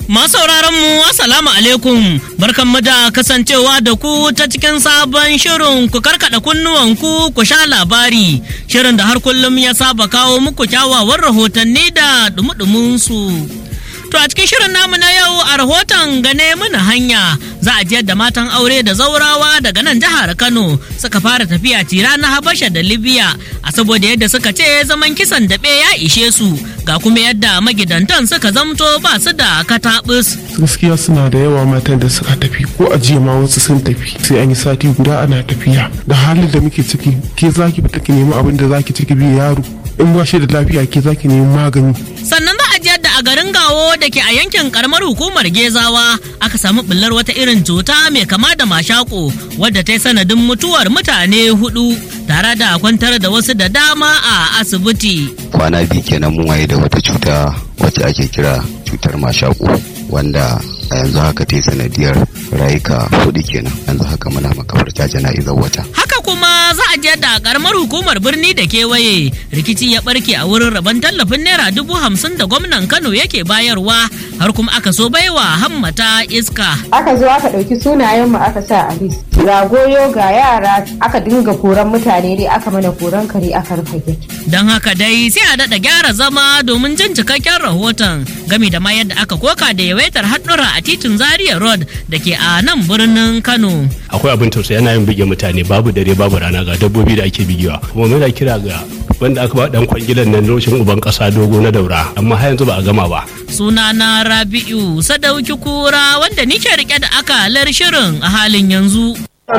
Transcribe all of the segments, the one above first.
Masu sauraron mu Assalamu alaikum barkanmu da kasancewa da ku ta cikin sabon shirin ku karkada kunnuwanku ku sha labari shirin da har kullum ya saba kawo muku kyawawan rahotanni da dumudumin su. To a cikin shirin namu na yau a rahoton gane mana hanya za a jiyar da matan aure da zaurawa daga nan jihar Kano suka fara tafiya tira na Habasha da Libya a saboda yadda suka ce zaman kisan daɓe ya ishe su ga kuma yadda magidantan suka zamto ba su da katabus. gaskiya suna da yawa matan da suka tafi ko a jiya ma wasu sun tafi sai an yi sati guda ana tafiya da halin da muke ciki ke zaki fita ki nemi abin da zaki ciki biyu yaro in ba shi da lafiya ke zaki nemi magani Sannan za a ji yadda a garin Gawo da ke a yankin karamar hukumar Gezawa aka samu bullar wata irin cuta mai kama da mashako wadda ta yi sanadin mutuwar mutane hudu tare da kwantar da wasu da dama a asibiti. kwana biyu kenan mun waye da wata cuta wacce ake kira cutar mashaƙo wanda a yanzu haka ta yi sanadiyar rayuka hudu kenan yanzu haka muna makabarta jana'izar wata Haka kuma za a je da karamar hukumar birni da kewaye rikici ya barke a wurin rabon tallafin naira dubu hamsin da gwamnan Kano yake bayarwa har kuma aka so baiwa hammata iska. aka zo aka ɗauki sunayen mu aka sa a list ga goyo ga yara aka dinga koran mutane dai aka mana koran kare aka rufe gate Don haka dai sai a daɗa gyara zama domin jin cikakken rahoton game da ma yadda aka koka da yawaitar haɗura a titin Zaria Road da ke a nan birnin Kano. akwai abin tausayi yana yin bige mutane babu dare babu rana ga dabbobi da ake bigewa kuma muna kira ga wanda aka ba dan kwangilan nan lokacin uban kasa dogo na daura amma har yanzu ba a gama ba Sunana Rabi'u Sadauki Kura wanda nike rike da akalar shirin a halin yanzu.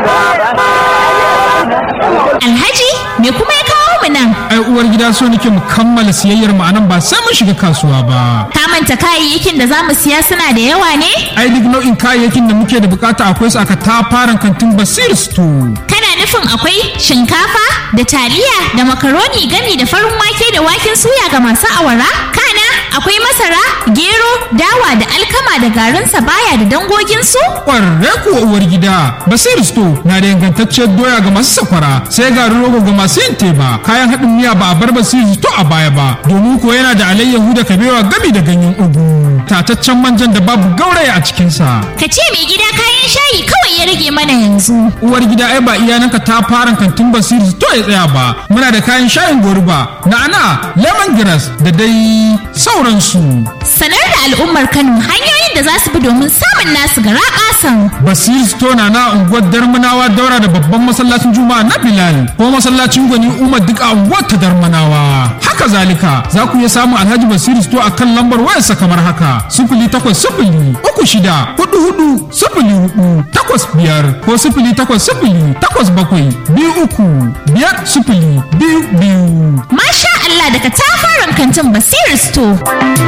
Alhaji me kuma ya kawo mu nan? ai uwar gida so nake mu kammala siyayyar mu anan ba sai mun shiga kasuwa ba Ka manta kayayyakin da za mu siya suna da yawa ne? ai duk nau'in kayayyakin da muke da bukata akwai su aka tafaran kantin basir store Kana nufin akwai shinkafa da taliya da makaroni gami da farin wake da waken suya ga masu awara? Kana akwai masara, gero, dawa da alkama da garin sabaya da dangoginsu? kwarre kuwa uwar gida basir store na da ingantacciyar doya ga masu sakwara sai garin rogo ga masu yin teba kayan haɗin miya ba a bar basir store a baya ba domin kuwa yana da alayyahu da kabewa gami da ganyen ugu tataccen manjan da babu gauraya a cikinsa Ka ce mai gida kayan shayi kawai ya rage mana yanzu. uwar gida ai ba iyananka ta fara kantin basiri to ya tsaya ba muna da kayan shayin goruba na'ana lemongrass da dai sauransu Sanar da al'ummar Kano hanyoyin da za su bi domin samun nasu gara ƙasan. basiri store na na unguwar darmanawa daura da babban masallacin juma'a na bilal ko masallacin gwani umar duk a unguwar ta darmanawa haka zalika za ku iya samun alhaji basiri store a kan lambar wayarsa kamar haka sifili takwas sifili uku shida hudu hudu sifili hudu takwas biyar ko sifili takwas sifili takwas bakwai biyu uku biyar sifili biyu biyu Masha Allah daga tafaran kantin Basir Store.